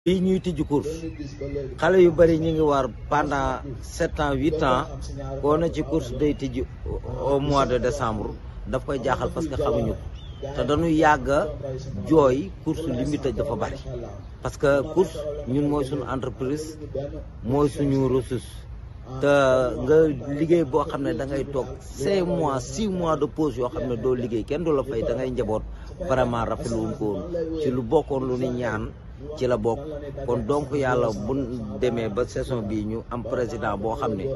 fii ñuy tijji course xale yu bëri ñu ngi war pendant sept ans huit ans koo na ci course day tijji au mois de décembre daf koy jaaxal parce que xamuñu ko te dañu yàgg a jooy course li mu tëj dafa bëri parce que course ñun mooy suñu entreprise mooy suñu ressource te nga liggéey boo xam ne da ngay toog cinq mois six mois de pause yoo xam ne doo liggéey kenn du la fay da ngay njaboot vraiment rafetlu wuñ ko woon ci lu bokkoon lu ni ñaan ci la bokk kon donc yàlla bu demee ba saison bii ñu am président boo xam ne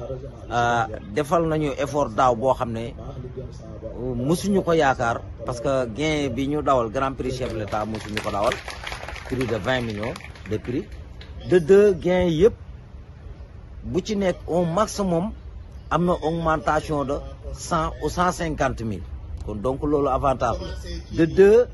defal nañu effort daaw boo xam ne musuñu ko yaakaar parce que gain bi ñu dawal grand prix chef de l'état musuñu ko dawal prix de vingt millions de prix de deux gain yëpp bu ci nekk au maximum am na augmentation de cent ou cent cinquante mille kon donc loolu avantage de deux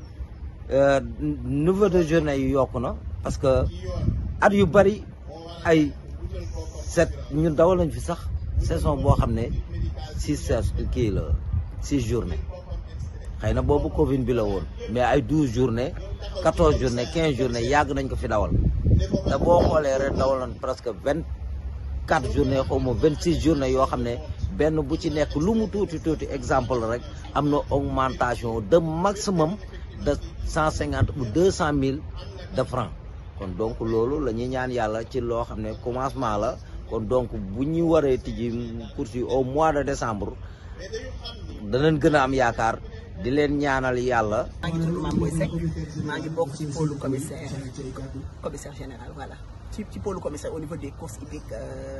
niveau de journée yi yokku na parce que at yu bëri ay set ñun dawal nañ fi sax saison boo xam ne six kii la six journée xëy na boobu Covid bi la woon mais ay douze journée quatorze journée quinze journée yàgg nañ ko fi dawal te boo xoolee ren dawal nañ presque vingt quatre journée xaw ma vingt six journée yoo xam ne benn bu ci nekk lu mu tuuti tuuti exemple rek am na augmentation de maximum de cent cinquante ou deux cent mille de francs kon donc loolu la ñuy ñaan yàlla ci loo xam ne commencement la kon donc bu ñu waree tijji course yi au mois de décembre danañ gën a am yaakaar di leen ñaanal yàlla. maa ngi tudd Mame Boye Seck maa ngi bokk ci pôle commissaire commissaire général voilà ci ci pôle commissaire au niveau des courses hippiques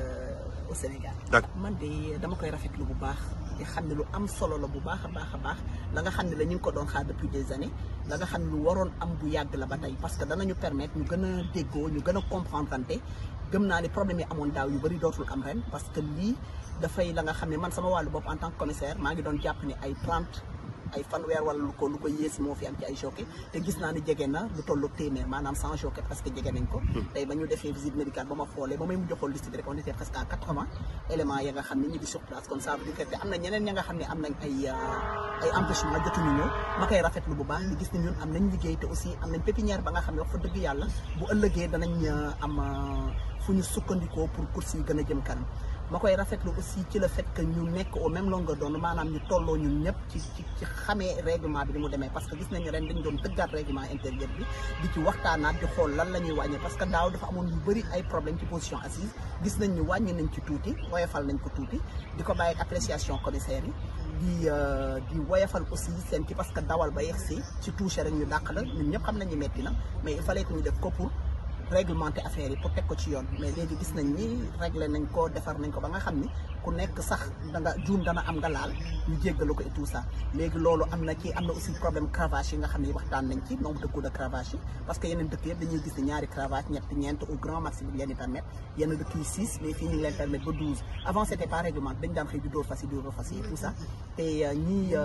au Sénégal. man de dama koy rafetlu bu baax di xam ne lu am solo la bu baax a baax a baax la nga xam ne la ñu ngi ko doon xaar depuis des années la nga xam ne lu waroon am bu yàgg la ba tey parce que danañu permettre ñu gën a déggoo ñu gën a comprendre ante gëm naa ne problème yi amoon daaw yu bëri dootul am ren parce que lii dafay la nga xam ne man sama wàllu bopp en tant que commissaire maa ngi doon jàpp ne ay 30. ay fanweer wala lu ko lu ko yées moo fi am ci ay jockey te gis naa ni jege na lu tollu téeméer maanaam cent jockey presque jege nañ ko tey ba ñu defee visite médicale ba ma xoolee ba may mujj xool liste bi rek on était presque à quatre-vingts éléments ya nga xam ne ñu ngi sur place kon ça veut dire que am na ñeneen ña nga xam ne am nañ ay ay empêchement jotuñu ñëw ma koy rafetlu bu baax ñu gis ni ñun am nañ liggéey te aussi am nañ pépinière ba nga xam ne wax fa dëgg yàlla bu ëllëgee danañ am fu ñu sukkandikoo pour course yi gën a jëm kanam ma koy rafetlu aussi ci le fait que ñu nekk au même longueur d'onde maanaam ñu tolloo ñun ñëpp ci ci ci xamee règlement bi ni mu demee parce que gis nañu ren dañ doon tëggaat règlement intérieur bi di ci waxtaanaat di xool lan la ñuy wàññi parce que daaw dafa amoon yu bëri ay problème ci position assise gis nañ ñu wàññi nañ ci tuuti woyofal nañ ko tuuti di ko bàyyi ak appréciation commissaire yi di di woyofal aussi seen ci parce que dawal ba yegg si ci touché rek ñu dàq la ñun ñëpp xam nañu metti na mais il fallait que ñu def ko pour réglementer affaire yi pour teg ko ci yoon mais léegi gis nañ ni réglé nañ ko defar nañ ko ba nga xam ni ku nekk sax da nga juum dana am nga laal ñu jéggalu ko et tout ça léegi loolu am na ci am na aussi problème cravache yi nga xam ne waxtaan nañ ci nombre de coups de cravache yi parce que yeneen dëkk yëpp dañuy gis ni ñaari cravache ñett ñeent au grand maximum leen di permettre yenn dëkk yi six mais fii ñu ngi leen permettre ba douze avant c'était pas réglement dañ daan xëy di dóor fas yi dóor fas yi et tout ça te ñii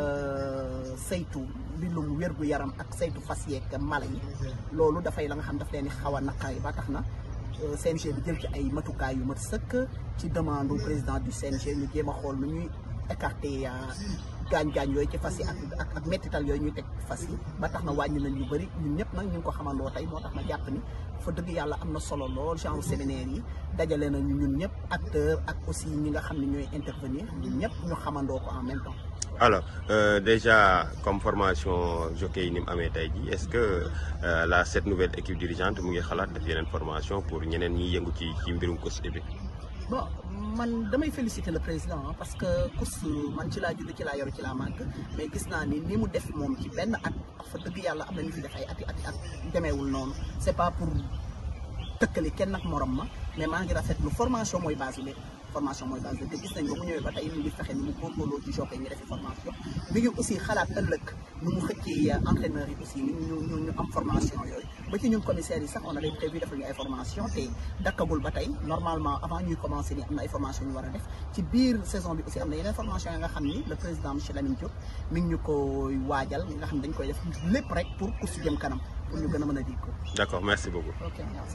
saytu mbirum wér gu yaram ak saytu fas yeeg mala yi loolu dafay la nga xam daf leen di xaw a naqari ba tax na CNG bi jël ci ay matukaay yu mat sëkk ci demande président du CNG ñu jéem a xool nu ñuy écarter gaañ-gaañ yooyu ci fas yi ak ak mettital yooyu ñuy teg fas yi ba tax na wàññi nañ yu bëri ñun ñëpp nag ñu ngi ko xamandoo tey moo tax ma jàpp ni fa dëgg yàlla am na solo lool genre séminaire yi dajale nañu ñun ñëpp acteur ak aussi ñi nga xam ne ñooy intervenir ñun ñëpp ñu xamandoo ko en même temps alors euh, déjà comme formation jockey yi ni mu amee tey jii est-ce que euh, la cette nouvelle équipe dirigeante mu ngi xalaat def yeneen formation pour ñeneen ñiy yëngu ci ci mbirum course hippique bon man damay féliciter le président parce que course man ci laa judd ci laa yoru ci laa màgg mais gis naa ni ni mu def moom ci benn at fa dëgg yàlla am na ñu fi def ay ati ati at demeewul noonu c'est pas pour tëkkali kenn ak morom ma mais maa ngi rafetlu formation mooy base bi formation mooy base te gis nañ ba mu ñëwee ba tey mu ngi fexe ni mu góorgóorloo ci jokkoo ñu defi formation mi ngi aussi xalaat ëllëg nu mu xëccee entraîneurs yi aussi ni ñu ñu ñu am formation yooyu ba ci ñun commissaires yi sax on avait prévu defal ñu ay formation te dakkagul ba tey normalement avant ñuy commencer ni am na ay formation ñu war a def ci biir saison bi aussi am na yeneen formation yi nga xam ni le président monsieur Lamine Diop mi ngi ñu koy waajal nga xam ne dañ koy def lépp rek pour course jëm kanam pour ñu gën a mën a dig ko. d'accord merci beaucoup. ok merci.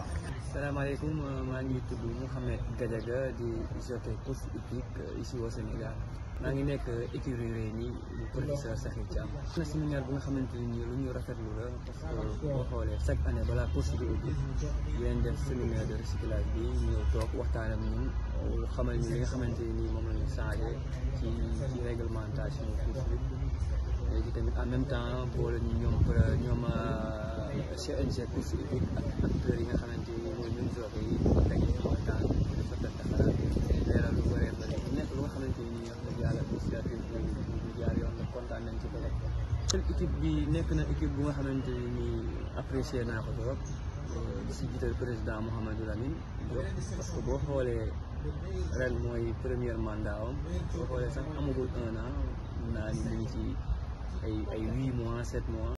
salaamaaleykum maa ngi tudd Mouhamed Gadiaga di jockey course hippique ici au Sénégal maa ngi nekk écurie Reyni bu professeur Sakhir Thiam. na séminaire bu nga xamante ni lu ñu rafetlu la parce que boo xoolee chaque année balaa course bi ubbi dinañ def séminaire de recyclage bi ñëw toog waxtaan ak ñun xamal ñu li nga xamante ni moom la ñu changé ci ci réglementation course bi léegi tamit en même temps boole ñu ñoom ñoom CNG course hippique ak acteurs yi nga xamante ni mooy ñun joxe yi daje waxtaan dafa tëdd xalaat leeral lu bëree bëri nekk lu nga xamante ni wax dëgg yàlla initiative bi ñu jaar yoon la kontaan nañ ci bële. équipe bi nekk na équipe bu nga xamante ni apprécié naa ko trop di si jiital président Mouhamadou Lamine Diop parce que boo xoolee ren mooy premier mandat am boo xoolee sax amagul un an mun naa ni mu ngi ci ay ay huit mois sept mois.